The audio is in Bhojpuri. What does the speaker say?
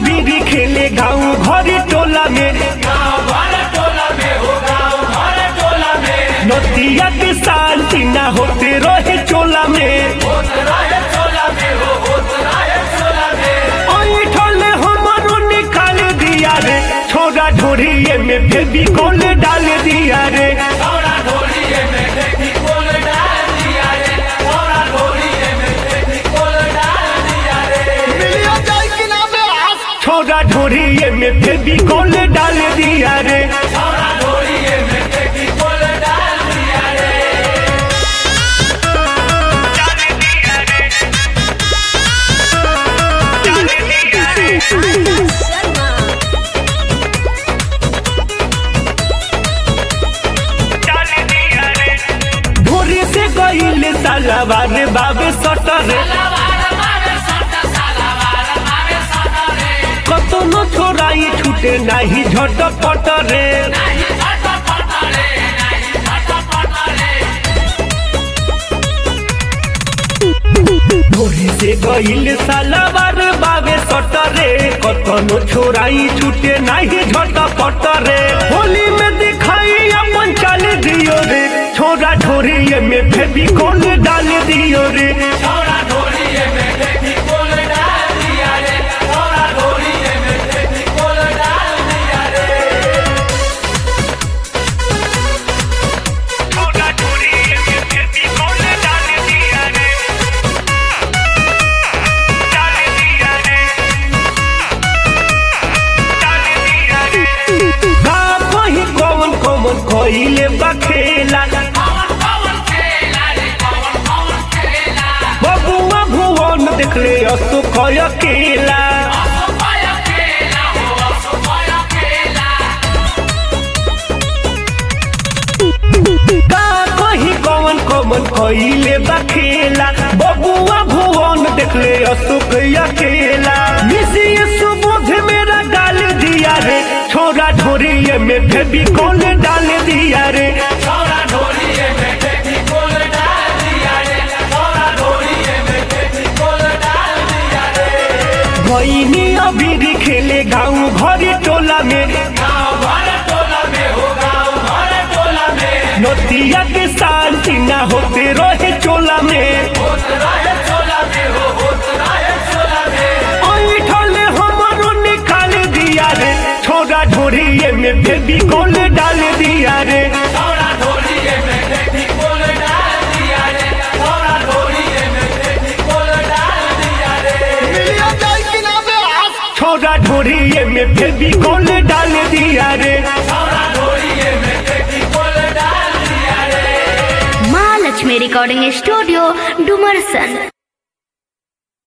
अबीरी खेले गाँव घर टोला में नतिया के शांति ना होते रहे चोला में ऐठले हमारो निकाल दिया रे छोरा ढोरिए में फेबी कॉल डाल दिया रे मिलिया जाए कि ना बे आस छोरा ढोरिए में फेबी कॉल डाल दिया रे ढोरी से गईल सालावार बाबे सटरे कतनो छोराई छूटे नाही झटपट रे ढोरी से गईल सालावार बाबे सटरे कतनो छोराई छूटे नाही झटपट रे होली में दिखाई अपन चाल दियो रे छोरा ढोरी में फेबी कौन डाल दियो रे छोरा ढोरी में फेबी कौन डाल दिया रे डाल दिया रे डाल दिया रे का कहीं कौन कौन खइले बखेला बबुआ भुवन देखले असु खय केला का कहीं कौन कौन खइले बखेला बबुआ भुवन देखले असु खय केला मिसिए सुबोध मेरा गाल दिया रे छोरा ढोरिए में फेबी कौन डाल दिया रे भैनी अबीरी खेले गाँव घर टोला में नतिया के शांति ना होते रहे चोला में ऐठले हमारो निकाल दिया रे छोरा ढोरिए में फेबी कॉल डाल दिया रे मिलिया जाए कि ना बे आस छोरा ढोरिए में फेबी कॉल डाल दिया रे महालक्ष्मी रिकॉर्डिंग स्टूडियो डुमरसन